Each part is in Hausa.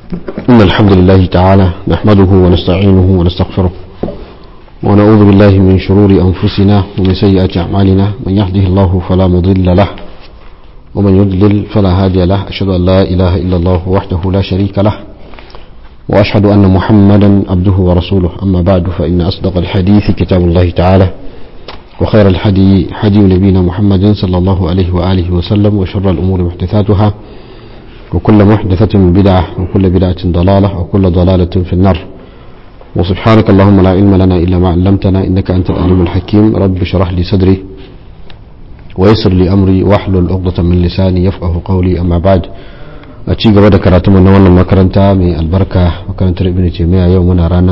إن الحمد لله تعالى نحمده ونستعينه ونستغفره ونعوذ بالله من شرور أنفسنا ومن سيئات أعمالنا من يهده الله فلا مضل له ومن يضلل فلا هادي له أشهد أن لا إله إلا الله وحده لا شريك له وأشهد أن محمدا عبده ورسوله أما بعد فإن أصدق الحديث كتاب الله تعالى وخير الحدي حدي نبينا محمد صلى الله عليه وآله وسلم وشر الأمور محدثاتها وكل محدثة بدعة وكل بدعة ضلالة وكل ضلالة في النار وسبحانك اللهم لا علم لنا إلا ما علمتنا إنك أنت العليم الحكيم رب اشرح لي صدري ويسر لي أمري واحلل عقدة من لساني يفقه قولي أما بعد أتشي قبل كراتم أن والله مكرنتا من البركة مكرنتا ابن تيمية يومنا رانا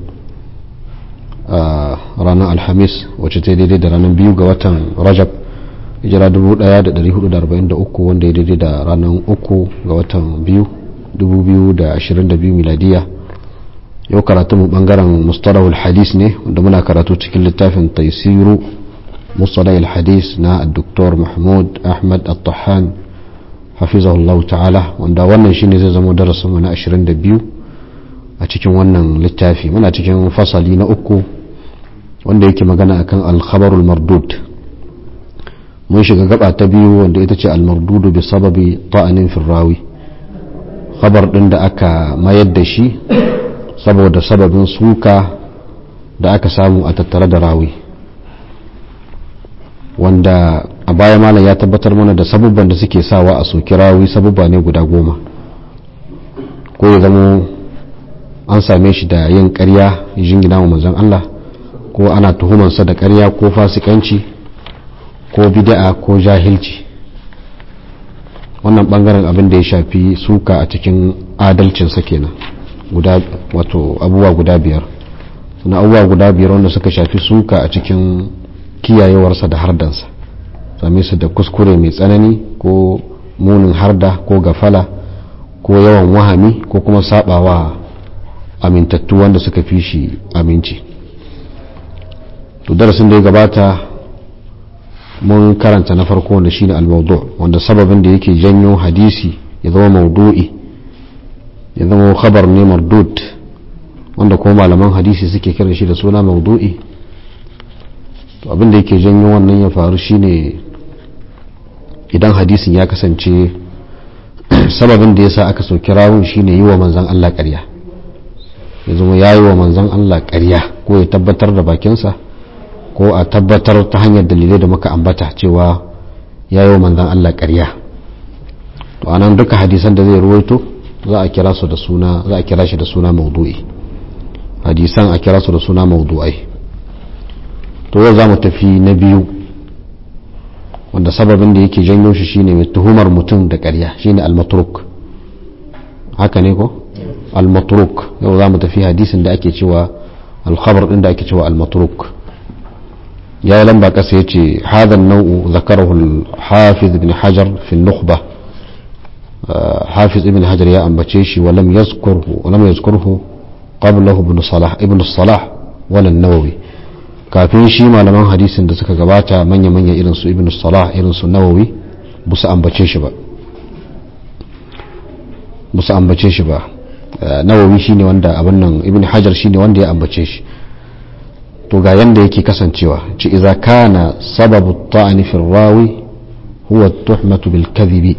ranar alhamis wacce ta daidai da ranar biyu ga watan rajab hijira 1443 wanda ya daidai da ranar uku ga watan biyu 2022 miladiya yau karatu mu bangaren mustalahul hadis ne wanda muna karatu cikin littafin taisiru mustalahul hadis na dr mahmud ahmad al-tahan hafizahullah ta'ala wanda wannan shine zai zama darasinmu na 22 a cikin wannan littafi muna cikin fasali na uku wanda yake magana akan alkhabarul mardud mun shiga gaba ta biyu wanda ita ce almardudu bi sababi ta'anin firrawi khabar din da aka mayar da shi saboda sababin suka da aka samu a tattare da rawi wanda a baya malam ya tabbatar mana da sabubban da suke sawa a soki rawi sabubba ne guda goma ko ya zama an same shi da yin karya jingina wa manzon Allah ko ana tuhumansa da karya ko fasikanci ko bid'a ko jahilci wannan bangaren abin da ya shafi suka a cikin adalcinsa kenan guda wato abubuwa guda biyar suna abubuwa guda biyar wanda suka shafi suka a cikin kiyayewarsa da hardansa same su da kuskure mai tsanani ko munin harda ko gafala ko yawan wahami ko kuma sabawa amintattu wanda suka fi shi aminci to darasin da ya gabata mun karanta na farko wanda shine al-mawdu wanda sababin da yake janyo hadisi ya zama maudu'i ya zama khabar ne mardud wanda kuma malaman hadisi suke kiran shi da suna maudu'i to abin da yake janyo wannan ya faru shine idan hadisin ya kasance sababin da yasa aka soki rawun shine yi wa manzon Allah ƙarya ya zama ya yi wa manzon Allah ƙarya ko ya tabbatar da bakinsa ko a tabbatar ta hanyar dalilai da muka ambata cewa ya yi wa manzan Allah ƙarya to anan duka hadisan da zai ruwaito za a kira su da suna za a kira shi da suna maudu'i hadisan a kira su da suna maudu'ai to yau za mu tafi na biyu wanda sababin da yake janyo shi shine mai tuhumar mutum da ƙarya shine al-matruk haka ne ko al-matruk yau za mu tafi hadisin da ake cewa al-khabar din da ake cewa al-matruk يا لمبا كسيتي هذا النوع ذكره الحافظ ابن حجر في النخبة حافظ ابن حجر يا أنبتشيشي ولم يذكره ولم يذكره قبله ابن صلاح ابن الصلاح ولا النووي kafin shi malaman hadisin da suka gabata manya-manya irin su ibn salah irin su nawawi ba su ambace shi ba ba su ambace shi ba nawawi shine wanda abin nan ibn hajar shine wanda ya ambace shi to ga yanda yake kasancewa ci iza kana sababu ta'ani fi rawi huwa tuhmatu bil kadhibi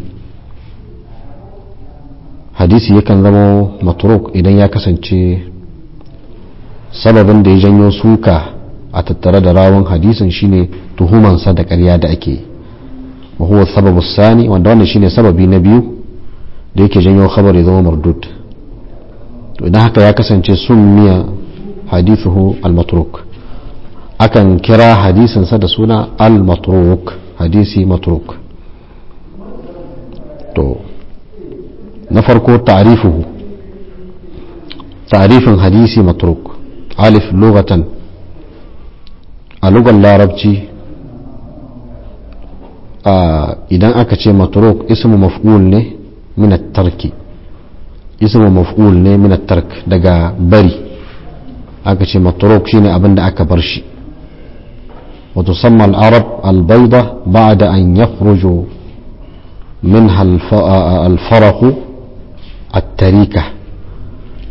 hadisi yakan zama matruk idan ya kasance sababin da ya janyo suka a tattare da rawun hadisin shine tuhumansa da ƙarya da ake wa huwa sababu sani wanda wannan shine sababi na biyu da yake janyo khabar ya zama mardud to idan haka ya kasance summiya hadithuhu al-matruk akan kira hadisinsa da suna al-matruk hadisi matruk to na farko ta'rifuhu ta'rifin hadisi matruk alif lugatan a lugar larabci idan aka ce matruk ismu maf'ul ne min tarki ismu maf'ul ne min tark daga bari aka ce matruk shine abin da aka bar shi وتسمى العرب البيضة بعد أن يخرج منها الفرق التريكة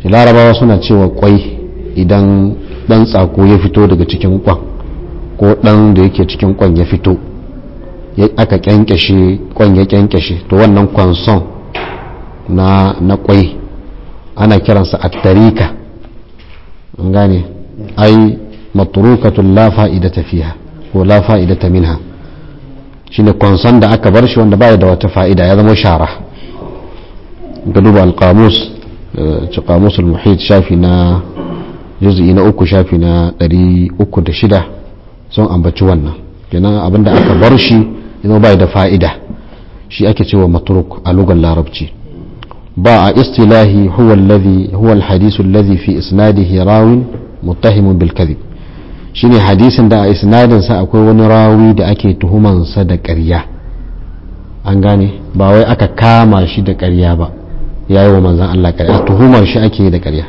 larabawa suna cewa kwai idan dan tsako ya fito daga cikin kwan ko dan da yake cikin kwan ya fito aka kyankyashe kwan ya kyankyashe to wannan kwanson na na kwai ana kiransa attarika an gane ai matrukatun la fa'idata fiha ko la fa'idata minha shine kwanson da aka bar shi wanda baya da wata fa'ida ya zama shara ga duba alqamus ci qamus al-muhit shafi na juz'i na uku shafi na 306 sun ambaci wannan kenan abinda aka bar shi yana bai da fa'ida shi ake cewa matruk a lugar larabci ba a istilahi huwa alladhi huwa alhadith alladhi fi isnadihi rawin muttahimun bil kadhib shine hadisin da a isnadin sa akwai wani rawi da ake tuhuman sa da ƙarya an gane ba wai aka kama shi da ƙarya ba yayi wa manzon Allah ƙarya tuhumar shi ake da ƙarya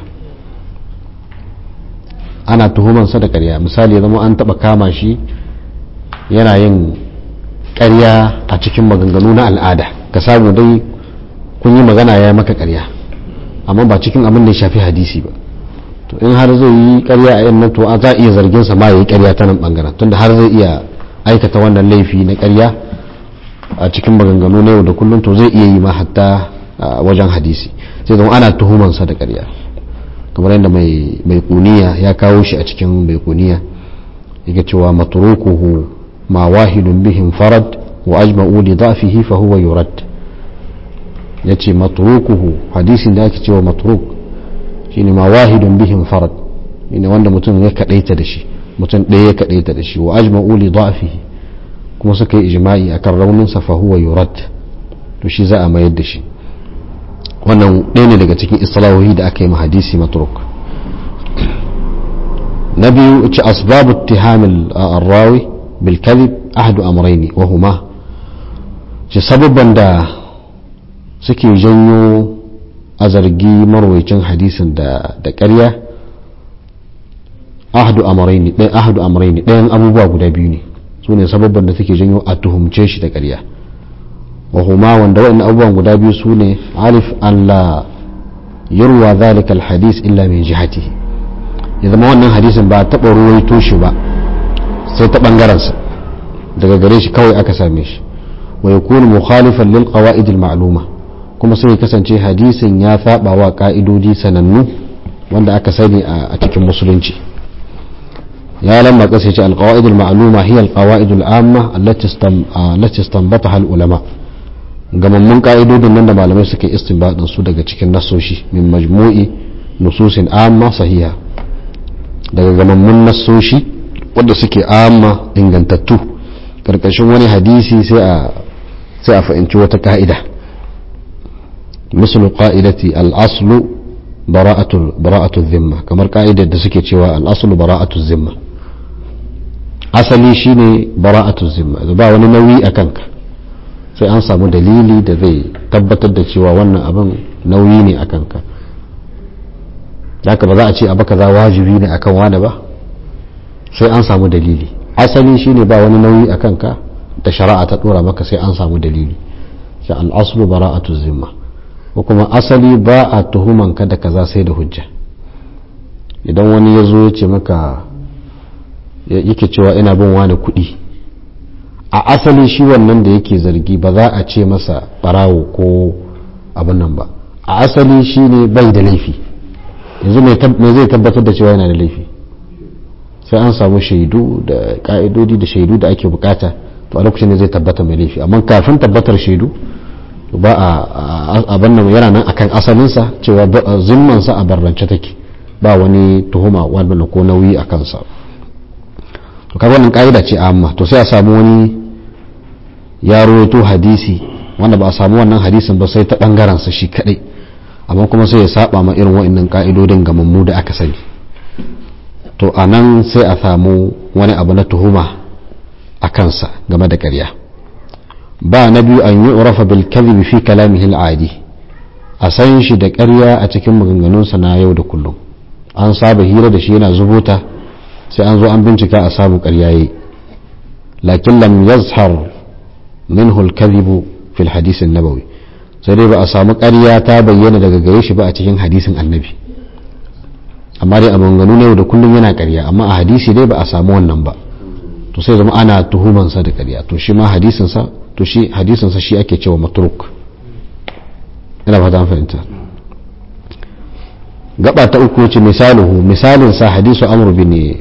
ana tuhuman sa da ƙarya misali zama an taba kama shi yana yin ƙarya a cikin maganganu na al'ada ka samu dai kun yi magana ya maka ƙarya amma ba cikin abin da ya shafi hadisi ba to in har zai yi ƙarya a yan nan to za a iya zargin sa ma ya yi ƙarya ta nan bangaren tunda har zai iya aikata wannan laifi na ƙarya a cikin maganganu na yau da kullum to zai iya yi ma hatta wajen hadisi sai zama ana tuhuman sa da ƙarya kamar yadda mai mai kuniya ya kawo shi a cikin mai kuniya yake cewa matrukuhu ma wahidun bihim farad wa ajma'u li dhafihi fa huwa yurad yace matrukuhu hadisin da ake cewa matruk shine ma wahidun bihim farad shine wanda mutum ya kadaita da shi mutum ɗaya ya kadaita da shi wa ajma'u li dhafihi kuma suka yi ijma'i akan raunin sa fa huwa yurad to shi za a mayar da shi wannan ɗaya ne daga cikin islahohi da aka yi ma hadisi matruk na biyu ce asbabu ittihamil rawi bil kadhib ahadu amrayni wa huma ce sababban da suke janyo a zargi marwaicin hadisin da da ƙarya ahadu amrayni ɗayan ahadu amrayni ɗayan abubuwa guda biyu ne su ne sababban da suke janyo a tuhumce shi da ƙarya وهما wanda waɗannan abubuwan guda biyu su ne alif an la yurwa zalika alhadis illa min jihatihi ya zama wannan hadisin ba taɓa ruwaito shi ba sai ta ɓangarensa daga gare shi kawai aka same shi wa yakunu mukhalifan lil qawaid al ma'luma kuma sai kasance hadisin ya saba wa ka'idodi sanannu wanda aka sani a cikin musulunci ya lamma kasa ce al qawaid al ma'luma hiya al qawaid al amma allati istanbataha al ulama gamammun ka'idodin nan da malamai suke istinbadin su daga cikin nasoshi min majmu'i nususin amma sahiha daga gamammun nasoshi wanda suke amma ingantattu karkashin wani hadisi sai a sai a fahimci wata ka'ida mislu qa'idati al-aslu bara'atu bara'atu dhimma kamar ka'idar da suke cewa al-aslu bara'atu dhimma asali shine bara'atu dhimma ba wani nauyi a kanka sai an samu dalili da zai tabbatar da cewa wannan abin nauyi ne a kanka haka ba za a ce abu kaza wajibi ne akan wani ba sai an samu dalili asali shine ba wani nauyi a kanka da shari'a ta dora maka sai an samu dalili sai al'aslu bara'atu zimma ko kuma asali ba a tuhuman ka da kaza sai da hujja idan wani ya zo ya ce maka yake cewa ina bin wani kuɗi a asali shi wannan da yake zargi ba za a ce masa barawo ko abin nan ba a asali shi ne bai da laifi yanzu me zai tabbatar da cewa yana da laifi sai an samu shaidu da ka'idodi da shaidu da ake bukata to a lokacin ne zai tabbata mai laifi amma kafin tabbatar shaidu ba a abin nan yana nan akan asalinsa cewa zimmansa a barrance take ba wani tuhuma wannan ko nauyi a kansa to kaga wannan ka'ida ce amma to sai a samu wani ya rawaito hadisi wanda ba a samu wannan hadisin ba sai ta bangaren sa shi kadai amma kuma sai ya saba ma irin wa'annan ka'idodin gamammu da aka sani to a nan sai a samu wani abu na tuhuma a kansa game da ƙarya ba na biyu an yi urafa bil kadhibi fi kalamihi al-adi a san shi da ƙarya a cikin maganganunsa na yau da kullum an saba hira da shi yana zubuta sai an zo an bincika a samu ƙarya yayi lakin lam yazhar minhu al-kadhibu fi al-hadith an-nabawi sai dai ba a samu ƙarya ta bayyana daga gare shi ba a cikin hadisin annabi amma dai a maganganu ne da kullum yana ƙarya amma a hadisi dai ba a samu wannan ba to sai zama ana tuhumansa da ƙarya to shi ma hadisinsa to shi hadisinsa shi ake cewa matruk ina fata an fahimta gaba ta uku ce misaluhu misalin sa hadisu amr bin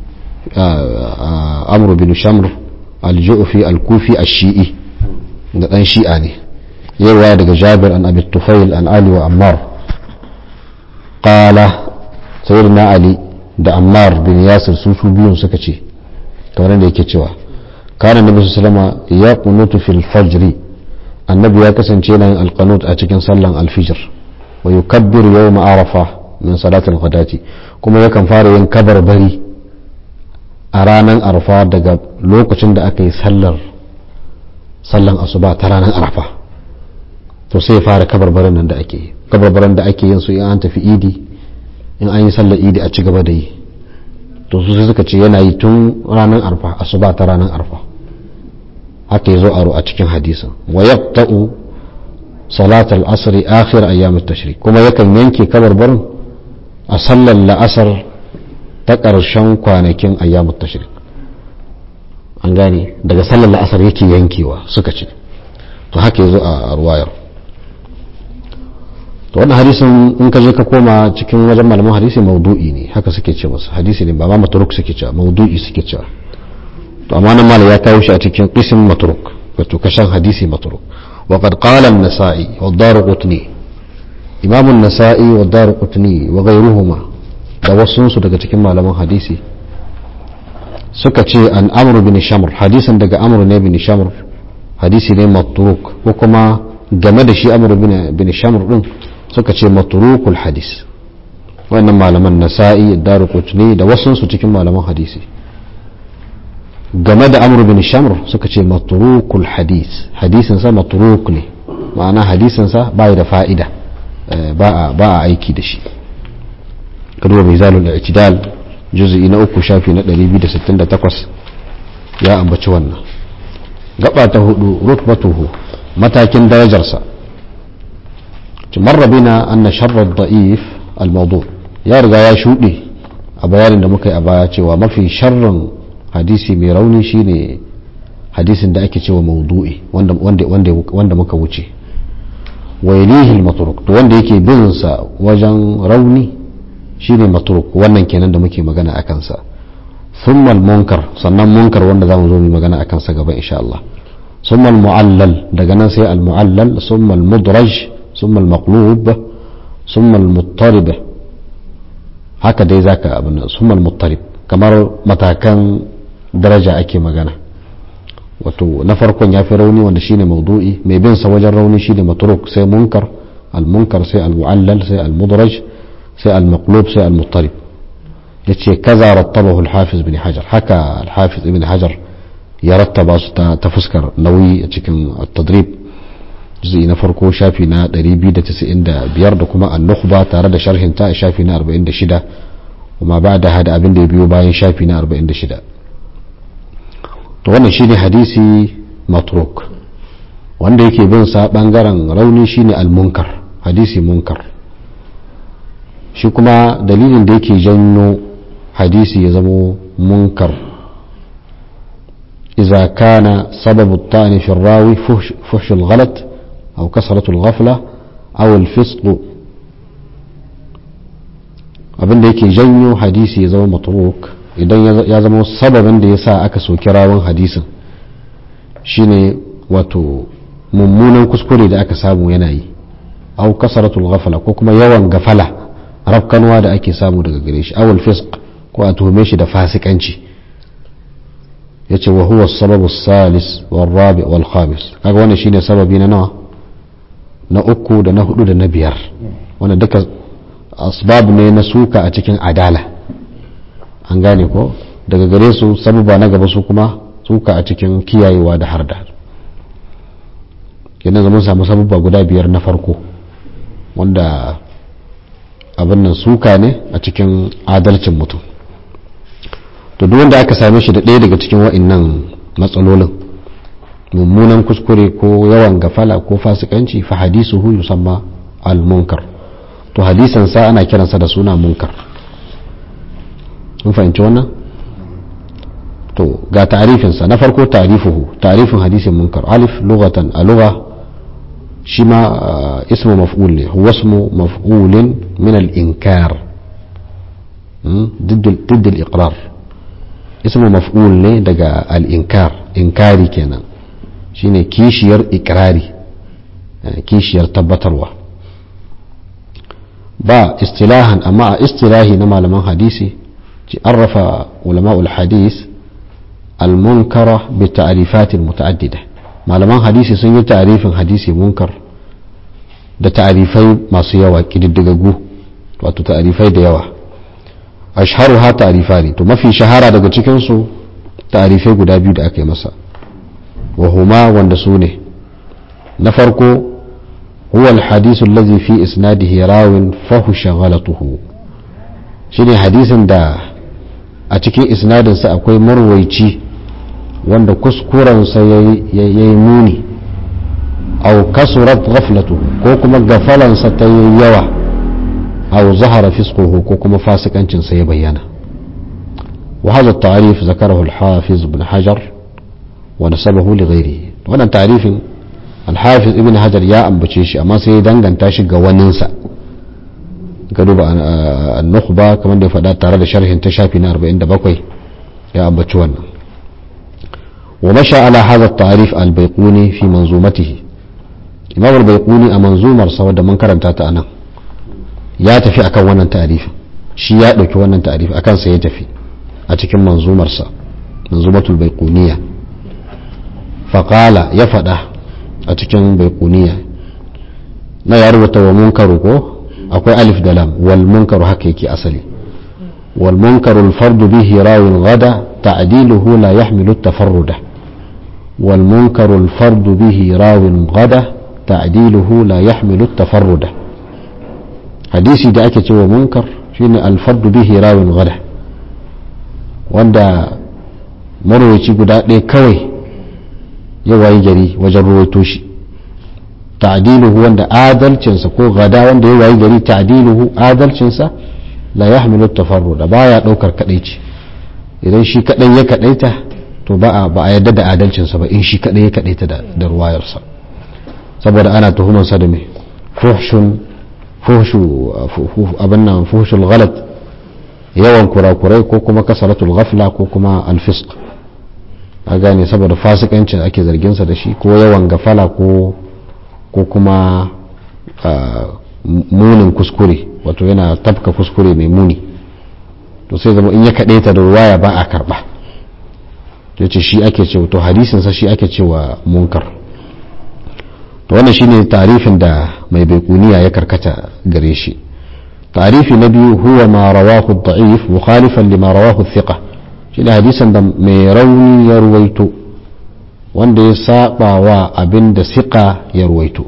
amr bin shamr al-ju'fi al-kufi ash-shi'i da dan shi'a ne yawa daga jabir an abi tufail an ali wa ammar qala sayyidina ali da ammar bin yasir su su biyun suka ce kamar da yake cewa kana nabi sallama ya kunutu fil fajri annabi ya kasance yana yin alqanut a cikin sallan alfijir wa yukabbiru yawma arafa min salatil ghadati kuma yakan fara yin kabar bari a ranar arfa daga lokacin da aka yi sallar sallan asuba ta ranar arfa to sai ya fara kabarbarin nan da ake yi kabarbarin da ake yin su in an tafi idi in an yi sallar idi a ci gaba da yi to su sai suka ce yana yi tun ranar arfa asuba ta ranar arfa haka ya zo aro a cikin hadisin wa yaqta'u salat al-asr akhir ayyam at-tashrik kuma yakan yanke kabarbarin a sallar la'asar ta ƙarshen kwanakin ayyam at-tashrik an gane daga sallar la'asar yake yankewa suka ce to haka ya zo a ruwayar to wannan hadisin in ka je ka koma cikin wajen malaman hadisi maudu'i ne haka suke ce masa hadisi ne ba ma matruk suke cewa maudu'i suke cewa to amma nan malam ya kawo shi a cikin qism matruk wato kashan hadisi matruk wa qad qala an-nasa'i wa ad-darqutni imam an-nasa'i wa ad-darqutni wa ghayruhuma da wasu su daga cikin malaman hadisi suka ce an amru bin shamr hadisin daga amru ne bin shamr hadisi ne matruk ko kuma game da shi amru bin shamr din suka ce maturukul hadis wannan malaman nasa'i daru kutni da wasansu cikin malaman hadisi game da amr bin shamr suka ce maturukul hadis hadisinsa maturuk ne ma'ana hadisinsa ba da fa'ida ba a aiki da shi kaduwa mai zalul i'tidal juz'i na uku shafi na 268 ya ambaci wannan gaba ta hudu rutbatuhu matakin darajarsa مر بنا أن شر الضعيف الموضوع يا رجا يا شودي a bayanin da muka yi a baya cewa mafi sharrin hadisi mai rauni shine hadisin da ake cewa maudu'i wanda muka wuce wa yalihi matruk to wanda yake bin sa wajen rauni shine matruk wannan kenan da muke magana akan sa thumma munkar sannan munkar wanda zamu zo mu magana akan sa gaba insha Allah thumma muallal daga nan sai al muallal thumma al mudraj ثم المقلوب ثم المضطرب haka dai zaka abin ثم المضطرب kamar matakan daraja ake magana wato na farkon ya fi rauni wanda shine maudu'i mai bin sa wajen rauni shine matruk sai munkar al-munkar sai al-mu'allal sai al-mudraj sai al-maqlub sai al-muttarib yace kaza rattabahu al-hafiz ibn hajar haka al-hafiz ibn hajar ya rattaba su ta fuskar nauyi a cikin at-tadrib juz'i na farko shafi na 295 da kuma an-nukhba tare da sharhin ta shafi na 46 kuma ba da hada abin da ya biyo bayan shafi na 46 to wannan shine hadisi matruk wanda yake bin sa bangaren rauni shine al-munkar hadisi munkar shi kuma dalilin da yake janyo hadisi ya zamo munkar إذا كان سبب الطعن في الراوي فحش, فحش الغلط أو كسرة الغفلة أو الفسق abin da yake janyo hadisi ya zama matruk idan ya zama sababin da ya sa aka soki rawan hadisin shine wato mummunan kuskure da aka samu yana yi au kasaratul ghafala ko kuma yawan gafala rafkanwa da ake samu daga gare shi awul fisq ko a tuhume shi da fasikanci yace wa huwa sababu salis wal rabi wal khamis kaga wannan shine sababi na nawa na uku da na hudu da na biyar wannan duka asbab ne na suka a cikin adala an gane ko daga gare su sababa na gaba su kuma suka a cikin kiyayewa da harda kenan zaman samu sababa guda biyar na farko wanda abin nan suka ne a cikin adalcin mutum to duk wanda aka same shi da ɗaya daga cikin wa'annan matsalolin mummunan kuskure ko yawan gafala ko fasikanci fa hadisuhu yusamma al-munkar to hadisan sa ana kiransa da suna munkar mun fahimci wannan to ga ta'arifinsa na farko ta'arifuhu ta'arifin hadisin munkar alif lughatan a lugha shi ma ismu maf'ul ne huwa ismu maf'ulin min al-inkar ضد الإقرار اسمه مفعول ne daga al-inkar inkari kenan shine kishiyar ikrari kishiyar tabbatarwa ba istilahan amma a istilahi na malaman hadisi ci arrafa ulama'ul hadis al-munkara bi ta'rifatin muta'addida malaman hadisi sun yi ta'rifin hadisi munkar da ta'rifai masu yawa kididdigagu wato ta'rifai da yawa ashharuha ta'rifani to mafi shahara daga cikin su ta'rifai guda biyu da aka yi masa wa huma wanda su ne na farko huwa al-hadith alladhi fi isnadihi rawin fahusha ghalatuhu shine hadisin da a cikin isnadin sa akwai marwaici wanda kuskuren sa yayi muni aw kasurat ghaflatuhu ko kuma gafalan sa ta yi yawa أو ظهر فسقه كوكما فاسقا سيبينا وهذا التعريف ذكره الحافظ ابن حجر ونسبه لغيره وانا تعريف الحافظ ابن حجر يا أم بتشيشي أما سيدان كان تاشي قوانينسا قالوا بقى النخبة كمان دي فدات ترى شرح انتشافي نار بإن بقوي يا أم بتشوانا ومشى على هذا التعريف البيقوني في منظومته إمام البيقوني أمنظومر سوى من كرمتها أنا ya tafi akan wannan ta'arifi shi ya ɗauki wannan ta'arifi akan sa ya tafi a cikin manzumarsa manzumatul baiquniya faqala ya faɗa a cikin baiquniya na ya rubuta wa munkaru ko akwai alif da lam wal munkaru haka yake asali wal munkaru al fardu bihi rawin gada ta'diluhu la yahmilu at-tafarruda wal munkaru al fardu bihi rawin gada ta'diluhu la yahmilu at-tafarruda hadisi da ake cewa munkar shine alfardu bihi rawin gada wanda marwaci guda ɗaya kawai ya wayi gari wajen ruwaito shi ta'diluhu wanda adalcinsa ko gada wanda ya wayi gari ta'diluhu adalcinsa la yahmilu tafarruda baya daukar kadaici idan shi kadai ya kadaita to ba a ba a yadda da adalcinsa ba in shi kadai ya kadaita da ruwayarsa saboda ana tuhumansa da me fuhshun fuhshu abin nan fuhshul ghalat yawan kurakurai ko kuma kasaratul ghafla ko kuma alfisq a gane saboda fasikancin ake zarginsa da shi ko yawan gafala ko ko kuma munin kuskure wato yana tafka kuskure mai muni to sai zama in ya kaɗe ta da ruwaya ba a karɓa ya ce shi ake cewa to hadisinsa shi ake cewa munkar to wannan shine tarifin da mai baikuniya ya karkata gare shi tarifi na biyu huwa ma rawahu da'if mukhalifan lima rawahu thiqa shine hadisan da mai rauni ya ruwaito wanda ya saba wa abin da siqa ya ruwaito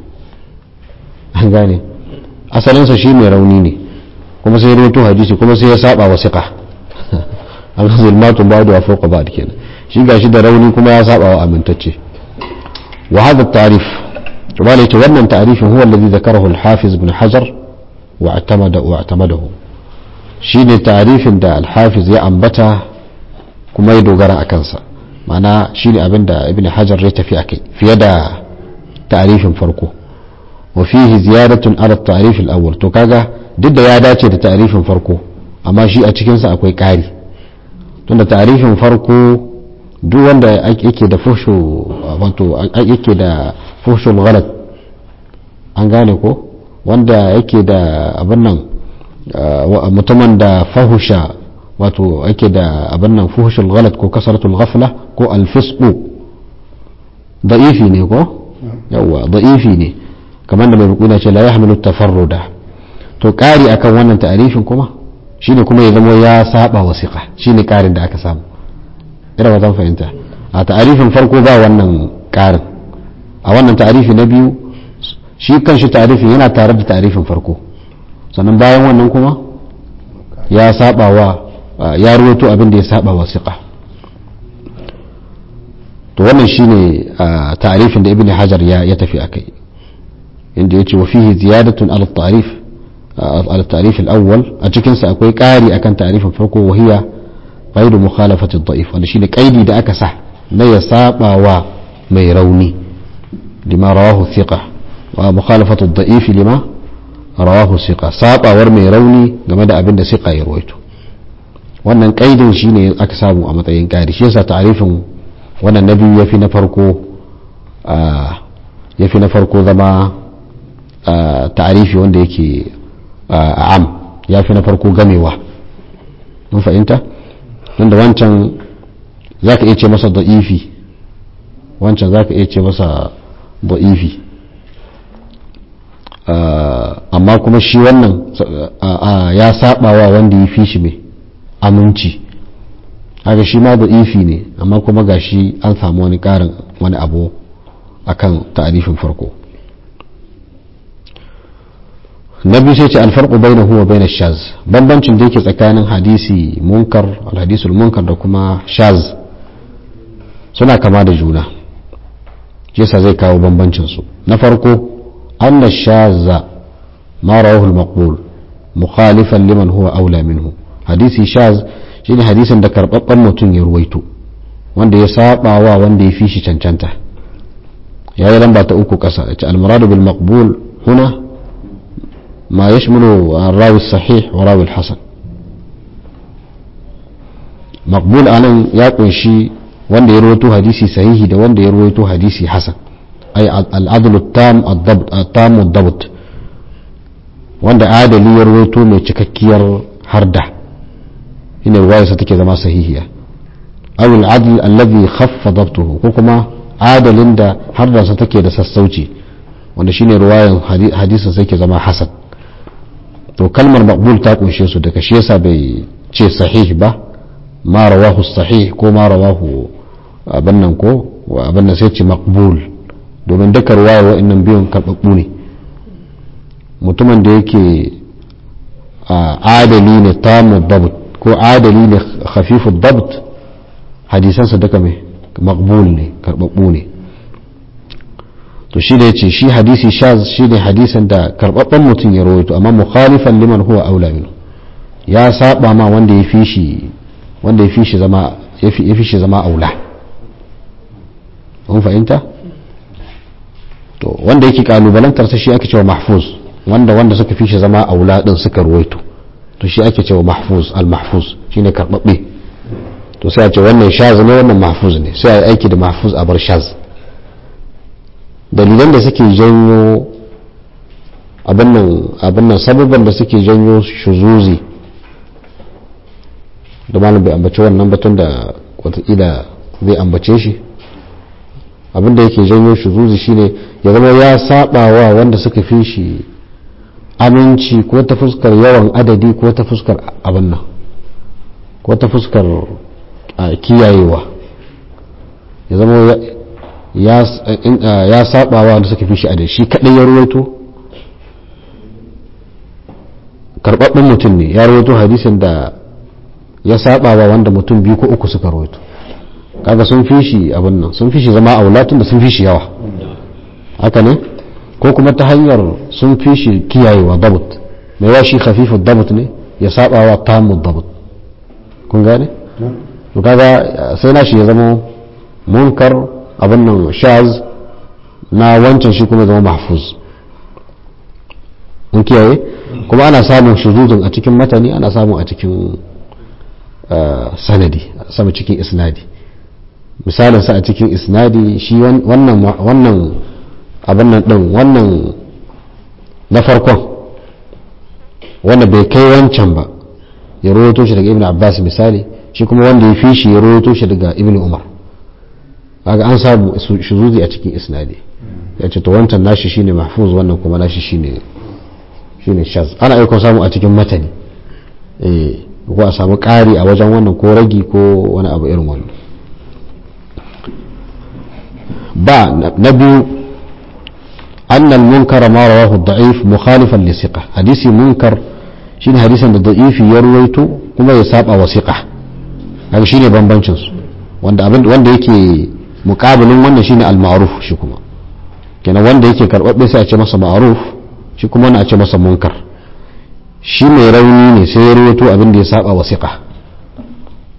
an gane asalinsa shi mai rauni ne kuma sai ya ruwaito hadisi kuma sai ya saba wa siqa an zulmatun ba'du wa fawqa ba'd kenan shi gashi da rauni kuma ya saba wa amintacce wa hadha at-ta'rif وقال يتولى تعريف هو الذي ذكره الحافظ بن حجر واعتمد واعتمده شين تعريف دا الحافظ يا أنبتا كما يدوغر أكنسا معنى شين أبن دا ابن حجر ريت في أكي في يد تعريف فرقه وفيه زيادة على التعريف الأول تو كاغا ضد يا داتي da تعريف farko amma shi a cikinsa akwai ƙari tunda ta'arifin farko duk wanda yake da fushu wato yake da fushul ghalat an gane ko wanda yake da abin nan mutumin da fahusha wato yake da abin nan fuhushul ghalat ko kasaratul ghafla ko alfisqu da'ifi ne ko yawa da'ifi ne kamar da mai rukuna ce la yahmilu tafarruda to kari akan wannan ta'arifin kuma shine kuma ya zama ya saba wasiqa shine karin da aka samu ina ba zan fahimta a ta'arifin farko ba wannan karin a wannan ta'arifi na biyu shi kanshi ta'arifin yana tare da ta'arifin farko sannan bayan wannan kuma ya saba wa ya ruwato abin da ya saba wa siqa to wannan shine ta'arifin da ibn hajar ya ya tafi akai inda yace wa fihi ziyadatun ala ta'rif ala ta'rif al-awwal a cikin sa akwai ƙari akan ta'arifin farko wa hiya qaidu mukhalafati da'if wanda shine qaidi da aka sa na ya saba wa mai rauni lima rawahu thiqa wa mukhalafatu da'if lima rawahu thiqa sabawar mai rauni game da abin da thiqa ya rawaito wannan qaidin shine aka samu a matsayin qaidi shi yasa ta'rifin wannan nabi yafi na farko yafi na farko zama ta'arifi wanda yake am yafi na farko gamewa mun fahimta wanda wancan za ka iya ce masa da'ifi wancan za ka iya ce masa da'ifi amma kuma shi wannan ya sabawa wanda ya fi shi mai aminci haka shi ma da'ifi ne amma kuma ga shi an samu wani karin wani abu akan ta'arifin farko na biyu sai ce alfarqu bainahu wa bain shaz bambancin da yake tsakanin hadisi munkar alhadisul munkar da kuma shaz suna kama da juna yasa zai kawo bambancin su na farko anna shaza ma rawahu al-maqbul mukhalifan liman huwa aula minhu hadisi shaz shine hadisin da karbabban mutum ya ruwaito wanda ya saba wa wanda ya fi shi cancanta yayi lamba ta uku kasa al-muradu bil maqbul huna ما يشمل الراوي الصحيح وراوي الحسن مقبول anan ya kunshi wanda ya rawaito hadisi sahihi da wanda ya rawaito hadisi hasan ay al-adl at-tam at-tam ad-dabt wanda adali ya rawaito mai cikakkiyar harda ina riwaya sa take zama sahihiya aw al-adl alladhi khaffa dabtuhu ko kuma adalin da harda take da sassauci wanda shine riwayan hadisin sai ke zama hasan to kalmar maqbul ta kunshe su daga shi yasa bai ce sahih ba ma rawahu sahih ko ma rawahu abin nan ko abin nan sai ce maqbul domin duka ruwaya wa'annan biyun karɓaɓɓu ne mutumin da yake adali ne tamu dabt ko adali ne khafifu dabt hadisansa duka mai maqbul ne karɓaɓɓu ne to shi da yace shi hadisi shaz shi ne hadisin da karbabban mutum ya rawaito amma mukhalifan liman huwa aula minhu ya saba ma wanda ya fi shi wanda ya fi shi zama ya fi shi zama aula mun fahimta to wanda yake kalubalantar sa shi ake cewa mahfuz wanda wanda suka fi shi zama aula din suka rawaito to shi ake cewa mahfuz al mahfuz shine karbabbe to sai a ce wannan shaz ne wannan mahfuz ne sai a yi aiki da mahfuz a bar shaz dalilan da suke janyo abin nan sababban da suke janyo shuzuzi da malam bai ambaci wannan batun da watakila zai ambace shi abin da yake janyo shuzuzi shine ya zama ya saba wa wanda suka fi shi aminci ko ta fuskar yawan adadi ko ta fuskar abin nan ko ta fuskar kiyayewa ya zama ya saba wa wanda suka fi shi adadi shi kadai ya ruwaito karbabben mutum ne ya ruwaito hadisin da ya saba wa wanda mutum biyu ko uku suka ruwaito kaga sun fi shi abin nan sun fi shi zama aulatun da sun fi shi yawa haka ne ko kuma ta hanyar sun fi shi kiyayewa dabut mai wa shi khafifu dabut ne ya saba wa tamu dabut kun gane to kaga sai na shi ya zama munkar abin nan shaz na wancan shi kuma zama mahfuz mun kiyaye kuma ana samun shuzuzun a cikin matani ana samun a cikin sanadi sama cikin isnadi misalin sa a cikin isnadi shi wannan wannan abin nan din wannan na farkon wanda bai kai wancan ba ya rawaito shi daga ibn abbas misali shi kuma wanda ya fi shi ya rawaito shi daga ibn umar kaga an samu shuzuzi a cikin isnadi ya ce to wancan nashi shine mahfuz wannan kuma nashi shine shine shaz ana aiko samu a cikin matani eh ko a samu ƙari a wajen wannan ko ragi ko wani abu irin wannan ba na biyu أن المنكر ما رواه الضعيف مخالفا لثقة حديث منكر شين حديثا الضعيف يرويته كما يساب وثقة هذا شين بمبنشنس wanda abin wanda yake mukabilin wannan shine al-ma'ruf shi kuma kenan wanda yake karbabbe sai a ce masa ma'ruf shi kuma wannan a ce masa munkar shi mai rauni ne sai ya rawaito abin da ya saba wasiqa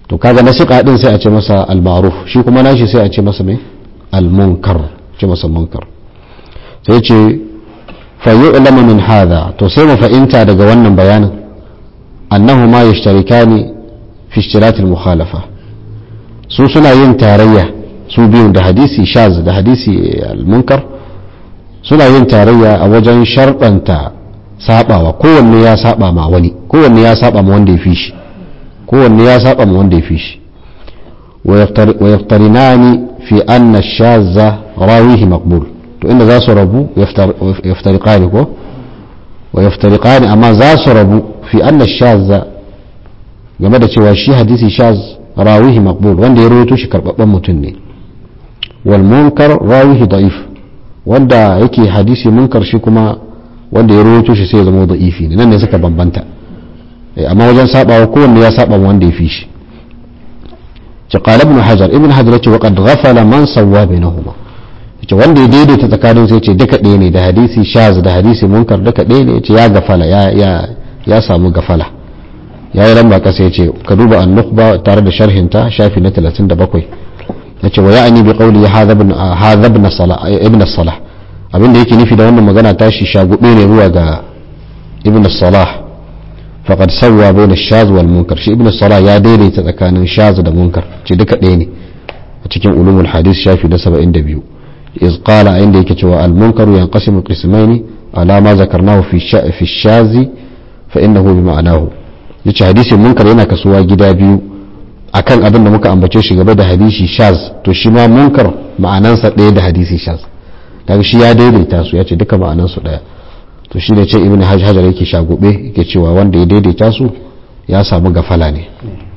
to kaga na siqa din sai a ce masa al-ma'ruf shi kuma nashi sai a ce masa me al-munkar ce masa munkar sai ce fa yu'lamu min hadha to sai mu fahimta daga wannan bayanin annahu ma yashtarikani fi ishtirat al-mukhalafa su suna yin tarayya su biyun da hadisi shaz da hadisi al-munkar suna yin tarayya a wajen sharɗanta sabawa kowanne ya saba ma wani kowanne ya saba ma wanda ya fi shi kowanne ya saba ma wanda ya fi shi wa yaftarinani fi anna shazza rawihi maqbul to inda za su rabu yaftariqani ko wa yaftariqani amma za su rabu fi anna shazza game da cewa shi hadisi shaz rawihi maqbul wanda ya rawaito shi karbabban mutum ne wal munkar rawihi da'if wanda yake hadisi munkar shi kuma wanda ya rawaito shi sai ya zama da'ifi ne nan ne suka bambanta amma wajen sabawa kowanne ya saba wanda ya fi shi ce qala ibn hajar ibn hajar yace wa qad ghafala man sawwa bainahuma yace wanda ya daidaita tsakanin sai ce duka ɗaya ne da hadisi shaz da hadisi munkar duka ɗaya ne yace ya gafala ya ya ya samu gafala ya yi lamba kasa yace ka duba an-nukhba tare da sharhinta shafi na 37 yace wa ya'ni bi qawli hadha ibn hadha ibn salah ibn salah abinda yake nufi da wannan magana tashi shagube ne zuwa ga ibn salah faqad sawwa bayna ash-shaz wal munkar shi ibn salah ya daidaita tsakanin shaz da munkar ce duka ɗaya ne a cikin ulumul hadith shafi da 72 iz qala inda yake cewa al munkaru yanqasimu qismaini ala ma zakarnahu fi fi ash-shaz fa innahu bi ma'anahu yace hadisin munkar yana kasuwa gida biyu akan abin da muka ambace shi gaba da hadisi shaz to shi ma munkar ma'anansa ɗaya da hadisi shaz kaga shi ya daidaita su ya ce duka ma'anansu ɗaya to shi ne ce ibn hajar yake shagube yake cewa wanda ya daidaita su ya samu gafala ne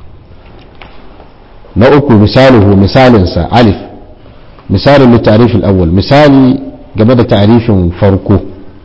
na uku misaluhu misalinsa alif misalin litarifin awwal misali game da tarifin farko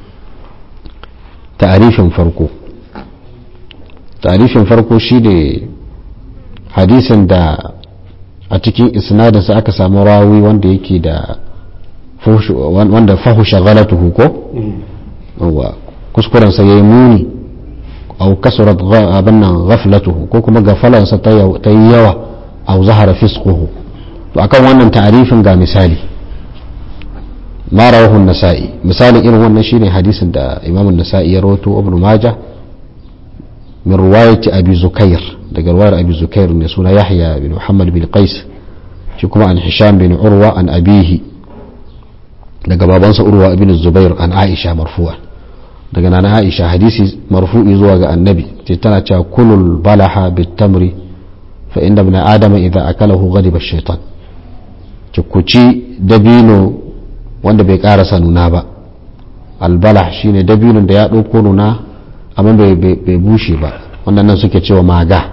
tarifin farko tarifin farko shi ne hadisin da a cikin isnadinsa aka samu rawi wanda yake da wanda fahusha galatuhu ko wa kuskurensa ya yi muni au kasurat abin nan ghaflatuhu ko kuma gafalansa ta yi yawa au zahara fisquhu to akan wannan ta'arifin ga misali ma rawahu nasa'i misalin irin wannan shine hadisin da imam an-nasa'i ya rawato ibn majah min riwayati abi zukair daga riwayar abi zukair ne suna yahya bin muhammad bin qais shi kuma an hisham bin urwa an abihi daga babansa urwa ibn zubair an aisha marfu'a daga nana aisha hadisi marfu'i zuwa ga annabi ce tana cewa kulul balaha bitamri fa inda ibn adama idza akalahu ghadiba shaitan ci ku ci dabino wanda bai karasa nuna ba albalah shine dabinon da ya ɗauko nuna amma bai bushe ba wannan nan suke cewa maga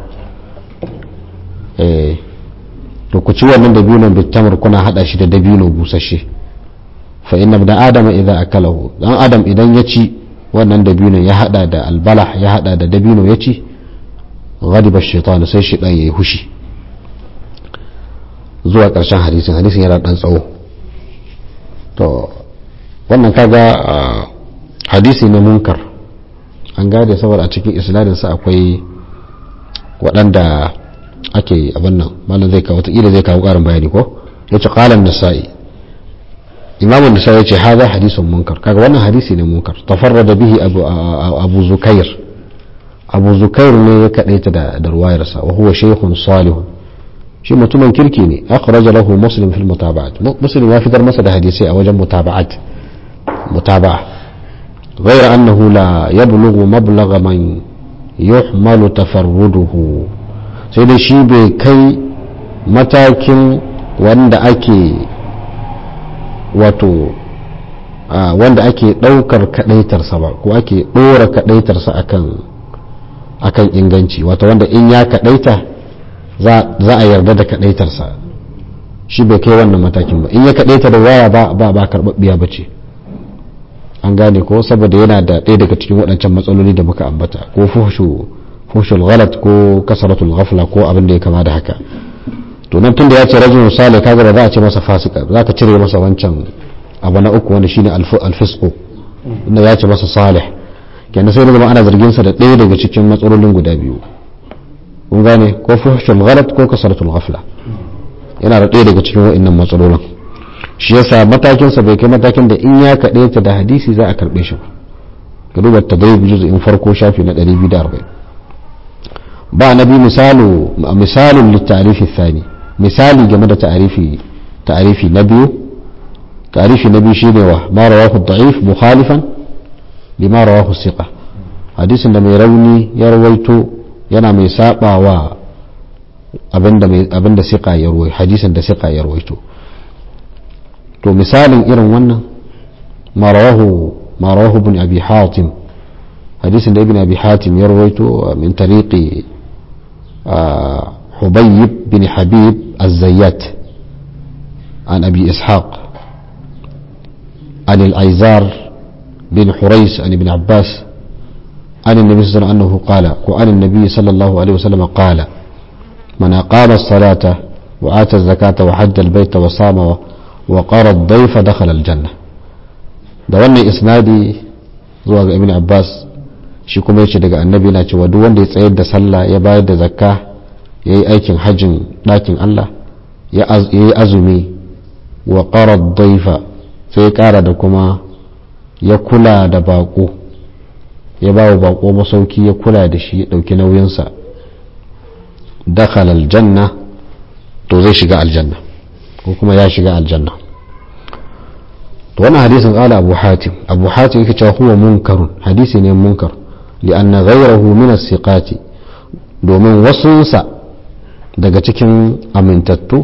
eh to ku ci wannan dabinon bitamr kuna hada shi da dabino busasshe fa inna ibn adama idza akalahu dan adam idan ya ci wannan dabino ya hada da albalah ya hada da dabino ya ci ghadiba shaitan sai shi dan yayi hushi zuwa karshen hadisin hadisin yana dan tsawo to wannan kaga hadisi na munkar an gade saboda a cikin isnadin sa akwai waɗanda ake abin nan malam zai kawo wataƙila zai kawo ƙarin bayani ko yace qala an-nasa'i imam an-nasa'i yace hadha hadithun munkar kaga wannan hadisi ne munkar tafarrada bihi abu abu zukair abu zukair ne ya kadaita da da ruwayarsa wa huwa shaykhun salihun shi mutumin kirki ne akhraja lahu muslim fil mutaba'at muslim ya fitar masa da hadisi a wajen mutaba'at mutaba'a غير أنه لا يبلغ مبلغ من يحمل تفرده sai dai shi bai kai matakin wanda ake wato wanda ake ɗaukar kaɗaitarsa ba ko ake ɗora kaɗaitarsa akan akan inganci wato wanda in ya kaɗaita za a yarda da kaɗaitarsa shi bai kai wannan matakin ba in ya kaɗaita da waya ba ba ba karɓaɓɓiya ba ce an gane ko saboda yana da ɗaya daga cikin waɗancan matsaloli da muka ambata ko fuhshu fuhshul ghalat ko kasaratul ghafla ko abin da ya kama da haka to nan tunda ya ce rajulun salih kaga ba za a ce masa fasika za ka cire masa wancan abu na uku wanda shine alfisqu inda ya ce masa salih kenan sai zama ana zargin sa da ɗaya daga cikin matsalolin guda biyu kun gane ko fuhshul ghalat ko kasratul ghafla yana da ɗaya daga cikin wa'annan matsalolin shi yasa matakinsa bai kai matakin da in ya kaɗe ta da hadisi za a karɓe shi ba ka duba tadrib juz'in farko shafi na 240 ba na bi misalu misalun littarifi thani misali game da ta'arifi ta'arifi na biyu ta'arifi na biyu shine wa ma rawahu da'if mukhalifan lima rawahu siqa hadisin da mai rauni ya rawaito yana mai sabawa abinda mai abinda siqa ya rawaito hadisin da siqa ya rawaito to misalin irin wannan ma rawahu ma rawahu ibn abi hatim hadisin da ibn abi hatim ya rawaito min tariqi حبيب بن حبيب الزيات عن أبي إسحاق عن الأيزار بن حريس عن ابن عباس عن النبي صلى الله عليه وسلم أنه قال وعن النبي صلى الله عليه وسلم قال من أقام الصلاة وآتى الزكاة وحج البيت وصام وقار الضيف دخل الجنة da wannan isnadi zuwa ga ibn abbas shi kuma yace daga annabi na cewa duk wanda ya tsayar da sallah ya bayar da zakka ya yi aikin hajjin ɗakin Allah ya yi azumi wa ƙarar daifa sai ya ƙara da kuma ya kula da baƙo ya ba wa baƙo masauki ya kula da shi ya ɗauki nauyinsa dakal aljanna to zai shiga aljanna ko kuma ya shiga aljanna to wannan hadisin ƙala abu hatim abu hatim yake cewa huwa munkarun hadisi ne munkar li'anna ghayrahu min as-siqati domin wasunsa daga cikin amintattu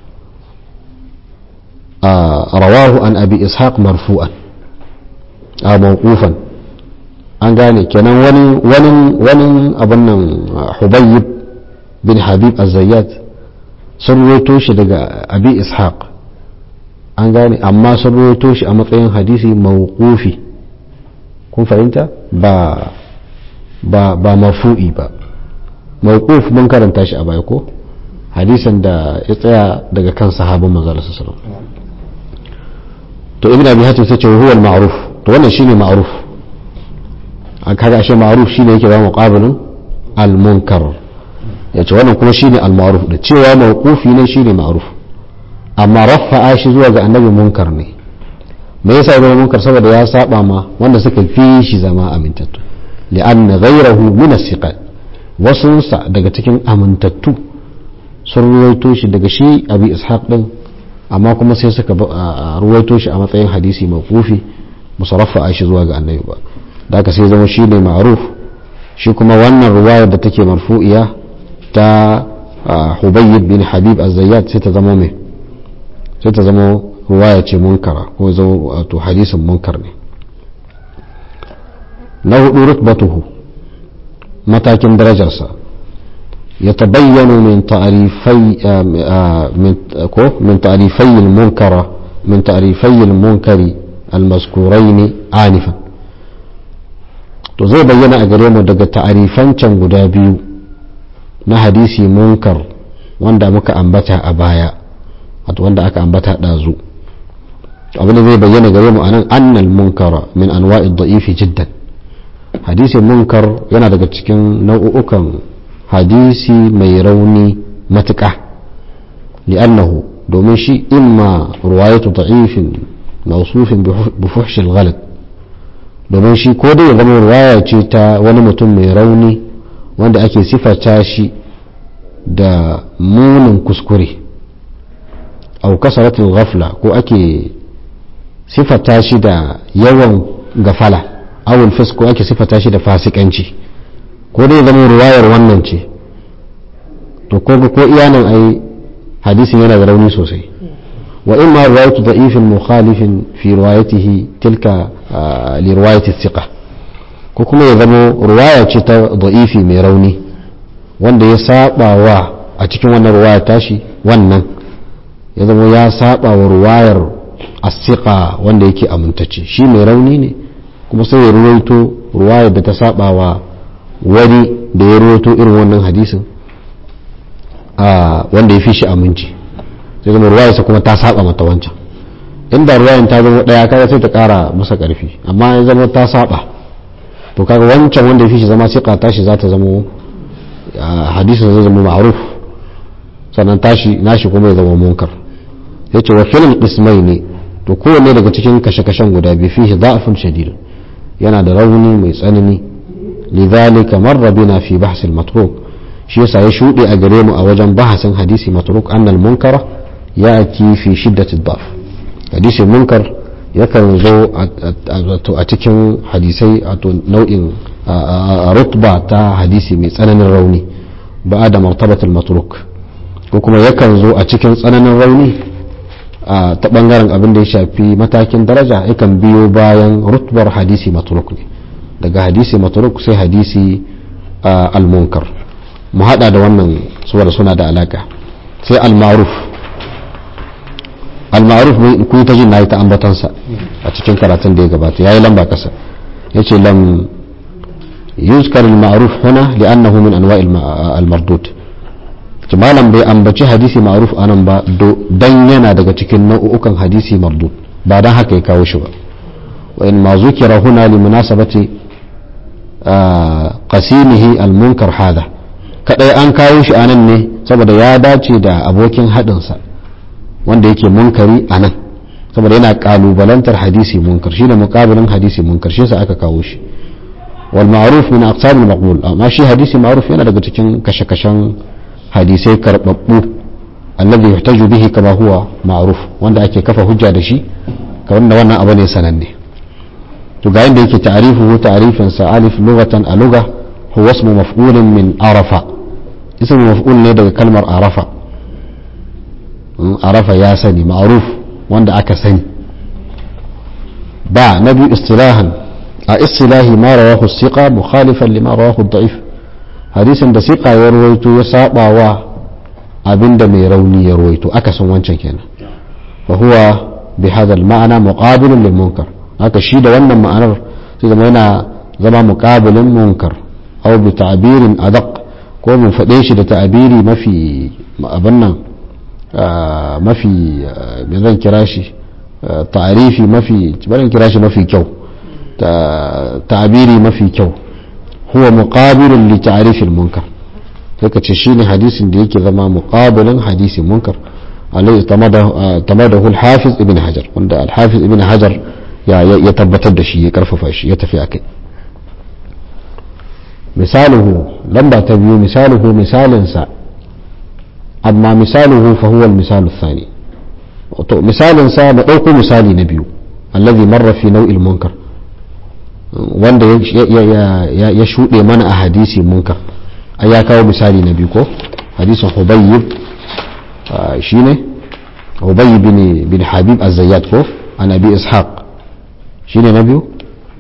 rawahu an abi ishaq marfu'an a mawqufan an gane kenan wani wani wani abin nan hubayyib bin habib az-zayyat sun ruwaito shi daga abi ishaq an gane amma sun ruwaito shi a matsayin hadisi mawqufi kun fahimta ba ba ba marfu'i ba mawquf mun karanta shi a baya ko hadisan da ya tsaya daga kan sahabban manzo Allah sallallahu alaihi wasallam to ibn abi hatim sai ce huwa al-ma'ruf to wannan shine ma'ruf an kaga shi ma'ruf shine yake ba muqabilin al-munkar yace wannan kuma shine al-ma'ruf da cewa mawqufi ne shine ma'ruf amma rafa'a shi zuwa ga annabi munkar ne me yasa ya zama munkar saboda ya saba ma wanda suka fi shi zama amintattu li'anna ghayrahu min as-siqat wasunsa daga cikin amintattu sun ruwaito shi daga shi abi ishaq din amma kuma sai suka ruwaito shi a matsayin hadisi mawqufi musarrafa a shi zuwa ga annabi ba da haka sai zama shi ne ma'ruf shi kuma wannan ruwayar da take marfu'iya ta hubayyib bin habib az-zayyad sai ta zama mai sai ta zama ruwaya ce munkara ko zama wato hadisin munkar ne na hudu rutbatuhu matakin darajarsa ya tabayyano min ta'rifai min ta'rifai al-munkara min ta'rifai al-munkari al-mazkurain anifan to zai bayyana a gare mu daga ta'arifancan guda biyu na hadisi munkar wanda muka ambata a baya wato wanda aka ambata ɗazu abin da zai bayyana gare mu anan annal munkara min anwa'id da'ifi jiddan hadisi munkar yana daga cikin nau'ukan hadisi mai rauni matuƙa li'annahu domin shi imma ruwayatu da'ifin mawsufin bi fuhshil ghalad domin shi ko dai ya zama ruwaya ce ta wani mutum mai rauni wanda ake sifata shi da munin kuskure au kasaratul ghafla ko ake sifata shi da yawan gafala awul fis ko ake sifata shi da fasikanci ko dai zama ruwayar wannan ce to ko ko iyanan ai hadisin yana da rauni sosai wa in ma ruwayatu da'ifin mukhalifin fi riwayatihi tilka li riwayati thiqa ko kuma ya zama ruwaya ce ta da'ifi mai rauni wanda ya saba wa a cikin wannan ruwaya tashi wannan ya zama ya saba wa ruwayar asiqa wanda yake amintacce shi mai rauni ne kuma sai ya ruwaito ruwayar da ta saba wa wani da ya ruwaito irin wannan hadisin wanda ya fi shi aminci sai zama ruwayarsa kuma ta saba mata wancan inda ruwayan ta zama daya kaga sai ta kara masa karfi amma ya zama ta saba to kaga wancan wanda ya fi shi zama siqa tashi za ta zama hadisin zai zama ma'ruf sannan tashi nashi kuma ya zama munkar yace wa filin qismai ne to kowanne daga cikin kashe-kashen guda biyu fihi da'afun shadid yana da rauni mai tsanani lidhalika marra bina fi bahs al-matruk shi yasa ya shude a gare mu a wajen bahasin hadisi matruk annal munkara ya'ti fi shiddati ad-da'f hadisi munkar yakan zo a cikin hadisai a nau'in rutba ta hadisi mai tsananin rauni ba da martabatul matruk ko kuma yakan zo a cikin tsananin rauni ta bangaren abin da ya shafi matakin daraja yakan biyo bayan rutbar hadisi matruk ne daga hadisi matruk sai hadisi al-munkar mu hada da wannan suwar suna da alaka sai al-ma'ruf al-ma'ruf kun ta jin nayi ta ambatansa a cikin karatun da ya gabata yayi lamba kasa yace lam yuzkar al-ma'ruf huna li'annahu min anwa' al-mardud malam bai ambaci hadisi ma'ruf anan ba dan yana daga cikin nau'ukan hadisi mardud ba dan haka ya kawo shi ba wa in ma zukira huna li munasabati qasimihi al-munkar hada kadai an kawo shi anan ne saboda ya dace da abokin haɗinsa wanda yake munkari a nan saboda yana kalubalantar hadisi munkar shine muqabilin hadisi munkar shi yasa aka kawo shi wal ma'ruf min aqsam al maqbul amma shi hadisi ma'ruf yana daga cikin kashe-kashen hadisai karbabbu alladhi yuhtaju bihi kama huwa ma'ruf wanda ake kafa hujja da shi kamar da wannan abu ne sananne to ga yanda yake ta'rifuhu ta'rifin sa alif lughatan a lugha huwa ismu maf'ulin min arafa ismu maf'ul ne daga kalmar arafa arafa ya sani ma'ruf wanda aka sani ba na biyu istilahan a istilahi ma rawahu siqa mukhalifan lima rawahu da'if hadisin da siqa ya rawaito ya saba wa abinda mai rauni ya rawaito aka san wancan kenan fa huwa bi hadha al ma'ana muqabilun lil munkar haka shi da wannan ma'anar sai zama yana zama muqabilin munkar aw bi ta'birin adaq ko mun faɗe shi da ta'abiri mafi abin nan mafi me zan kira shi ta'arifi mafi bari kira shi mafi kyau ta'abiri mafi kyau huwa muqabilun li ta'rif al-munkar sai ka ce shine hadisin da yake zama muqabilun hadisin munkar alai tamadahu al-hafiz ibn hajar wanda al-hafiz ibn hajar ya tabbatar da shi ya karfafa shi ya tafi akai misaluhu lamba ta biyu misaluhu misalinsa amma misaluhu fa huwa al-misal ath-thani to misalin sa mu dauko misali na biyu allazi marra fi nau'il munkar wanda ya shuɗe mana a hadisi munkar ai ya kawo misali na biyu ko hadisin hubayyib shine hubayyib bin bin habib az-zayyad ko an abi ishaq shine na biyu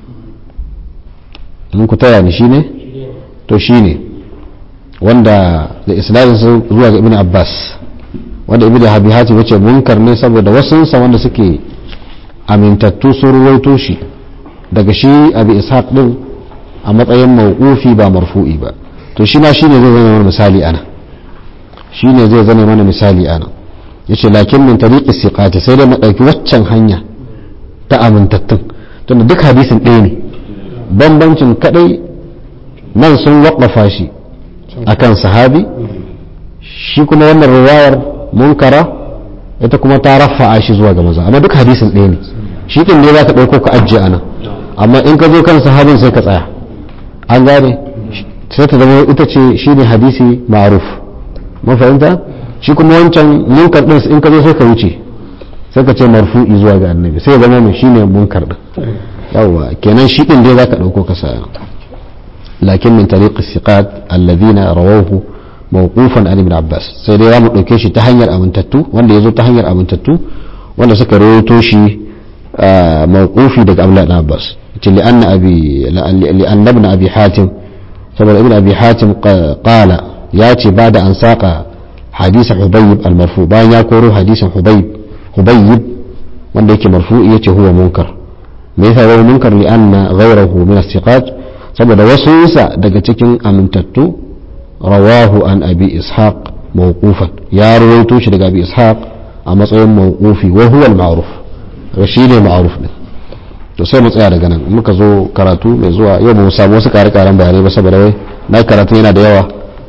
mun ku taya ni shine to shine wanda da isnadin zuwa ga ibn abbas wanda ibn abi hatim yace munkar ne saboda wasunsa wanda suke amintattu sun ruwaito shi daga shi abi ishaq din a matsayin mawqufi ba marfu'i ba to shi ma shine zai zama mana misali ana shine zai zama mana misali ana yace lakin min tariqi siqati sai dai mu dauki waccan hanya ta amintattun tunda duk hadisin ɗaya ne bambancin kadai nan sun waƙafa shi akan sahabi shi kuma wannan riwayar munkara ita kuma ta rafa'a shi zuwa ga maza amma duk hadisin ɗaya ne shi ɗin ne za ka ɗauko ka ajiye anan amma in ka zo kan sahabin sai ka tsaya an gane sai ta zama ita ce shi ne hadisi ma'ruf mun fahimta shi kuma wancan munkar ɗin in ka zo sai ka wuce sai ka ce marfu'i zuwa ga annabi sai ya zama mai shi ne munkar ɗin yawwa kenan shi ɗin dai za ka ɗauko ka saya lakin min tariqi siqat alladhina rawahu mawqufan an ibn abbas sai dai zamu dauke shi ta hanyar amintattu wanda yazo ta hanyar amintattu wanda suka rawaito shi mawqufi daga abdullah ibn abbas ce li anna abi li anna ibn abi hatim saboda ibn abi hatim qala ya ce ba da an saka hadisa hubayb al-marfu bayan ya koro hadisin hubayb hubayb wanda yake marfu yace huwa munkar me yasa huwa munkar li anna ghayrahu min as-siqat saboda wasu isa daga cikin amintattu rawahu an abi ishaq mawqufan ya rawaito shi daga abi ishaq a matsayin mawqufi wa huwa al-ma'ruf to shine ma'ruf din to sai mu tsaya daga nan muka zo karatu mai zuwa yau ba mu samu wasu kare karen bayanai ba saboda wai na karatu yana da yawa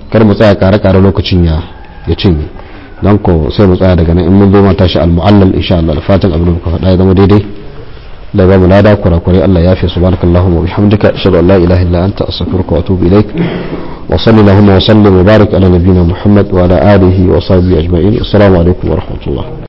kar mu tsaya kare kare lokacin ya ya cinye dan ko sai mu tsaya daga nan in mun zo ma tashi al-mu'allal insha Allah da fatan abin da muka faɗa ya zama daidai da ba mu lada kurakurai Allah ya fi subhanakallahumma wa bihamdika ashhadu an la ilaha illa anta astaghfiruka wa atubu ilaik wa sallallahu wa sallim wa barik ala nabiyyina muhammad wa ala alihi wa sahbihi ajma'in assalamu alaikum wa rahmatullah